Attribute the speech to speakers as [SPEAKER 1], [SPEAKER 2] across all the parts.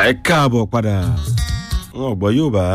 [SPEAKER 1] ẹ káàbọ̀ padà wọn ò gbọ́ yóò bá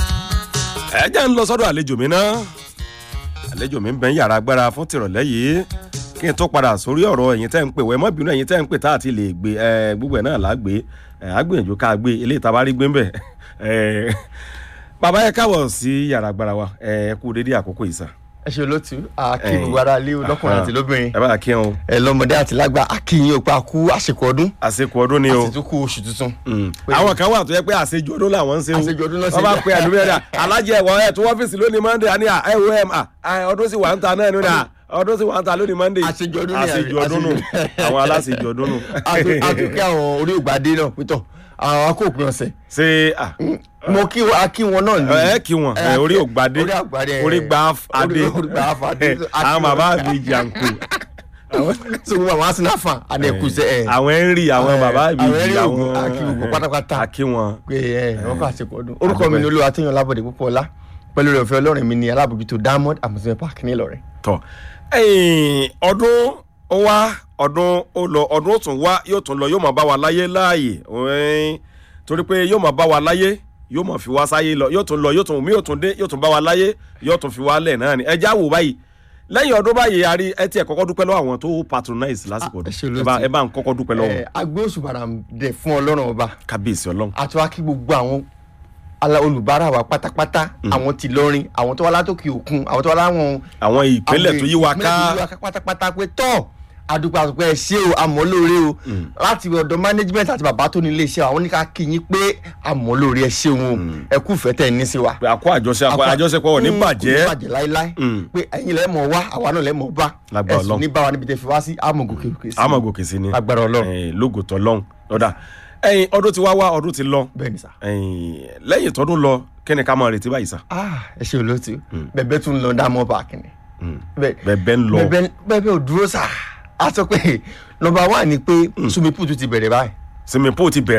[SPEAKER 1] ẹ jẹ́ ń lọ sọ́dọ̀ àlejò mi náà àlejò mi ń bẹ ń yàrá agbára fún tìrọ̀lẹ́ yìí kí n tó padà sórí ọ̀rọ̀ ẹ̀yin tẹ́ ń pè wẹ́ mọ́ bínú ẹ̀yin tẹ́ ń pè tá àti lè gbé ẹ gbogbo ẹ̀ náà là á gbé ẹ á gbìyànjú ká gbé eléyìí tá a bá rí gbé ń bẹ̀ ẹ bàbá ẹ káàbọ̀ sí yàrá agbára wa ẹ kú dédé àkókò yìí sà
[SPEAKER 2] ẹ ṣe olótú akíbu ara lé lọkùnrin àti lóbìnrin
[SPEAKER 1] ẹ bá kí wọn
[SPEAKER 2] ẹ lọmọdé àti lágbà akíyìn òpá kú àsìkò ọdún
[SPEAKER 1] àsìkò ọdún ni o
[SPEAKER 2] àti tún kú oṣù tuntun.
[SPEAKER 1] Mm. àwọn kan wà tó yẹ pé àṣejù ọdún làwọn ń ṣe o
[SPEAKER 2] Àṣejù ọdún ló ṣe
[SPEAKER 1] wọ́n bá
[SPEAKER 2] bẹ́ẹ̀.
[SPEAKER 1] pe àdúgbò yẹn alájẹ ẹ̀wọ̀n ẹ̀ tó ọ́fíìsì lónìí monday àní ẹ̀ wò ẹ̀ ọdún sì wà ń ta náà nínú ọdún sì wà ń ta lónìí monday
[SPEAKER 2] Àṣejù ọdún ni àbí?
[SPEAKER 1] àṣejù ọdún nù
[SPEAKER 2] Àṣejù-
[SPEAKER 1] àwọn aláṣejù ọdún nù.
[SPEAKER 2] àtúnkẹ́ àwọn orí ògbàdé náà pétọ̀ àwọn akóòpin ọ̀sẹ̀
[SPEAKER 1] ṣé ah,
[SPEAKER 2] mo kí wọn akí wọn náà ní.
[SPEAKER 1] ẹ kí wọn ẹ, orí ògbádé
[SPEAKER 2] orí àgbàdé
[SPEAKER 1] orí gba adé
[SPEAKER 2] orí gba adé
[SPEAKER 1] àwọn bàbá mi jàǹkù
[SPEAKER 2] so wọn àwọn arsenal fan adẹkùsẹ ẹ
[SPEAKER 1] àwọn henry àwọn bàbá mi
[SPEAKER 2] àwọn Henry
[SPEAKER 1] àwọn
[SPEAKER 2] Ogun, akí gbogbo pátápátá.
[SPEAKER 1] akí wọn.
[SPEAKER 2] pé ẹ wọn kọ àsìkò ọdún orúkọ mi ni olúwa tíyan lábọ̀dé púpọ̀ ọlá pẹ̀lú rẹ̀ ọ̀fẹ́ ọlọ́rin mi ni alábòjútó diamond amusement park nílọrin.
[SPEAKER 1] tọ ẹyìn ọdún ó wá ọdún ó lọ ọdún ó tún wá yóò tún lọ yóò máa bá wa láyé láàyè ẹ̀ẹ́n, torí pé yóò máa bá wa láyé yóò máa fi wá sáyé lọ yóò tún lọ yóò tún mí yóò tún dé yóò tún bá wa láyé yóò tún fi wá lẹ̀ náà ni ẹjẹ́ àwò báyìí lẹ́yìn ọdún báyìí a rí ẹ tiẹ̀ kọ́kọ́ dúpẹ́ lọ́wọ́ àwọn tó patronize lásìkò
[SPEAKER 2] Ah, ẹ ṣé
[SPEAKER 1] ọdún
[SPEAKER 2] olóòtú.
[SPEAKER 1] ẹ bá- ẹ bá ń kọ́kọ́ dúpẹ́ lọ́wọ́
[SPEAKER 2] ẹ agbé òṣùbàrà dẹ̀ fún ọlọ́run ọba
[SPEAKER 1] kábíyèsí ọlọ́run
[SPEAKER 2] àti wá kí gbogbo àwọn ala olùbárà wa pátápátá àwọn ti lọrin àwọn tó wá látòkè òkun àwọn tó wá láwọn.
[SPEAKER 1] àwọn ìpínlẹ̀ tó yí wa
[SPEAKER 2] ìpínlẹ̀ tó yí wa
[SPEAKER 1] ká
[SPEAKER 2] ká pátápátá pé tọ́ àdúgbò àtúpẹ́ ẹ ṣé o àmọ́ lóore o láti ọ̀dọ̀ management àti bàbá tó ní iléeṣẹ́ àwọn oníkà kí yín pé àmọ́ lóore ẹ ṣeun o ẹ kú ìfẹ́ tẹ̀ ní sí wa.
[SPEAKER 1] pé àkó àjọṣepọ̀ àjọṣepọ̀ ò ní
[SPEAKER 2] Mm,
[SPEAKER 1] bàjẹ́
[SPEAKER 2] kò ní bàjẹ́ láíláí
[SPEAKER 1] Mm.
[SPEAKER 2] pé ẹ̀yin lẹ́ mọ̀ wá àwa náà lẹ́ mọ̀ bá
[SPEAKER 1] Lágbára
[SPEAKER 2] ẹ̀sùn
[SPEAKER 1] Ọlọ́run.
[SPEAKER 2] ní bá wa níbi tẹ́ fi wá sí àmọ̀ gòkè gòkè sí.
[SPEAKER 1] àmọ́ gòkè sí ni
[SPEAKER 2] Lágbára Ọlọ́run.
[SPEAKER 1] ẹ̀ẹ́n, lógo tọ́lọ́run lọ́dà ẹ̀yìn ọdún ti wá wá ọdún ti lọ
[SPEAKER 2] bẹ́ẹ̀ ni sà.
[SPEAKER 1] ẹ̀yìn, lẹ́yìn tọdún lọ kí ni ká máa retí báyìí sá.
[SPEAKER 2] ah ẹ ṣe olóòtú bẹ̀bẹ̀ tún lọ dámọ̀ páàkì ni. Bẹ́ẹ̀-
[SPEAKER 1] bẹ̀bẹ̀ ń lọ
[SPEAKER 2] bẹ̀bẹ̀ bẹ̀bẹ̀ ò dúró sà á sọ pé nọmba one ni pé swimming pool tún ti bẹ̀rẹ̀ báyìí
[SPEAKER 1] swimming pool ti bẹ̀rẹ̀